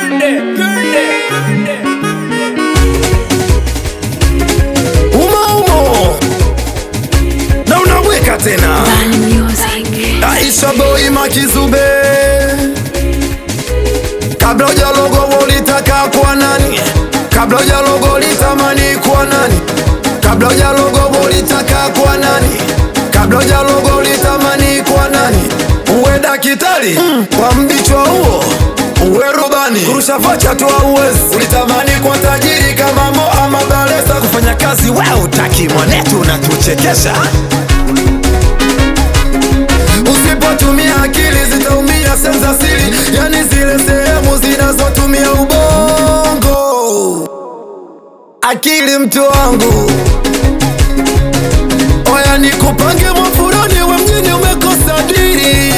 umo umo na unaweka tena Aisha boy makizube kabla hujalogo ulitaka kwa nani kabla hujalogo ulitamani kwa nani kabla hujalogo ulitaka kwa nani kabla hujalogo ulitamani kwa nani uwe dakitari mm. kwa mbichwa huo uwe rubani kurusha vocha tu auwezi ulitamani kwa tajiri kama Mo ama Balesa kufanya kazi wewe utaki mwanetu unatuchekesha Usipotumia akili zitaumia sehemu za siri, yani zile sehemu zinazotumia ubongo. Akili mtu wangu, oya nikupange mwafurani wa mjini, umekosa diri.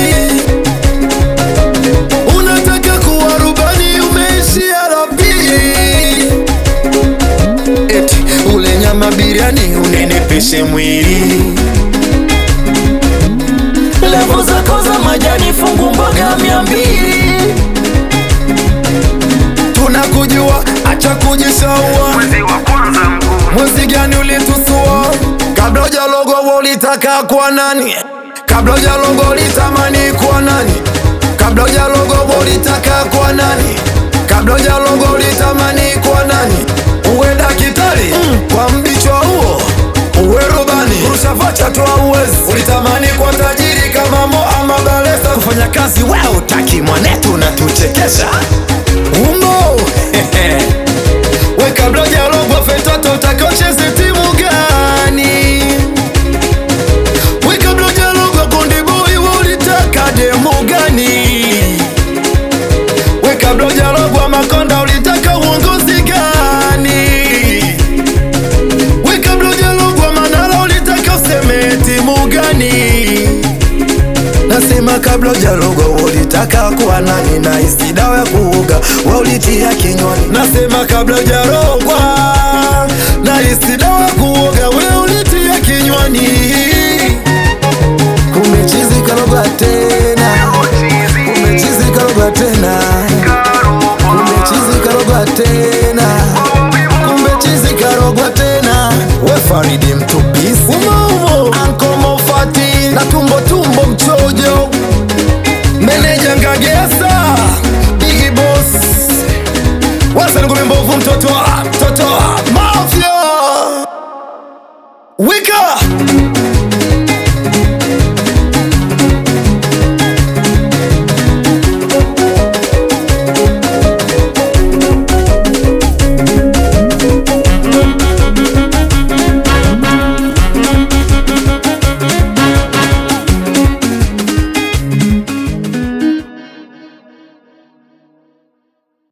Unataka kuwa rubani, umeishia la pili. Eti ule nyama biriani unenepeshe mwili levo zako za majani fungu mboga mia mbili tunakujua acha kujishaua mwezi wa kwanza mkuu mwezi gani ulitusua kabla ujalogo ulitaka kwa nani kabla ujalogo ulitamani kwa nani kabla ujalogo ulitaka kwa nani kabla ujalogo ulitamani kwa nani uwe dakitari mm. kwa mbichwa huo uwe rubani kurusha vocha tu auwezi ulitamani kwa tajiri kama Mo ama Balesa kufanya kazi wewe utaki mwanetu unatuchekesha umo we kabla hujalogwa fetoto utakocheze timu gani we kabla hujalogwa kundi boy we ulitaka demu gani we kabla hujalogwa makonda ulitaka uongozi gani we kabla hujalogwa manala ulitaka useme timu gani Nasema kabla hujalogwa ulitaka kuwa nani na isi dawa ya kuoga wa ulitia kinywani. Nasema kabla hujalogwa na isi dawa ya kuoga we ulitia kinywani. Kumechizi karogwa tena, kumechizi karogwa tena, kumechizi karogwa tena, kumechizi karogwa tena. We Faridi mtupisi umo umo, Anko Mofati na tumbo tumbo mchojo, meneja Ngagesa, Bigi Boss, Wasa ngome mbovu, mtoto wa mtoto wa Mafia, wika